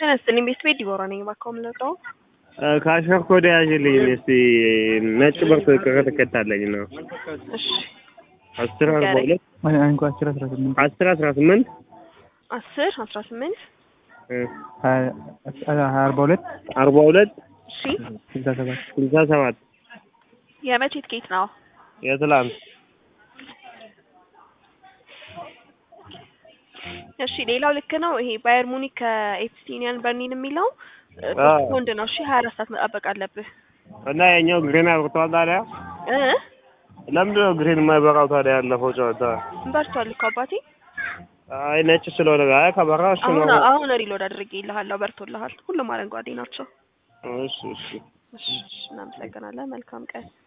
ጤና ይስጥልኝ ቤት ቤት ዲቦራ ነኝ። እባክዎ የምንወጣው ከአሸር ኮዳ ያዥልኝ እስቲ ነጭ በርቶ ከተከታለኝ ነው እሺ አስር አርባ ሁለት አንኳ አስር አስራ ስምንት አስር አስራ ስምንት አስር አስራ ስምንት አርባ ሁለት አርባ ሁለት እሺ ስልሳ ሰባት ስልሳ ሰባት የመቼ ትኬት ነው? የትላንት እሺ ሌላው ልክ ነው። ይሄ ባየር ሙኒክ ከኤፕስቲኒያን በርሊን የሚለው አዎ። ወንድ ነው። እሺ ሀያ አራት ሰዓት መጠበቅ አለብህ እና የኛው ግሬን አብርተዋል ታዲያ እ ለምንድን ነው ግሬን የማይበራው ታዲያ ያለፈው ጨዋታ በርቷል እኮ አባቴ። አይ ነጭ ስለሆነ አይ ከበራ እሺ አሁን ነው አሁን ሪሎድ አድርጌ ይልሃለሁ። በርቶልሃል። ሁሉም አረንጓዴ ናቸው። እሺ እሺ እሺ እናመሰግናለን። መልካም ቀን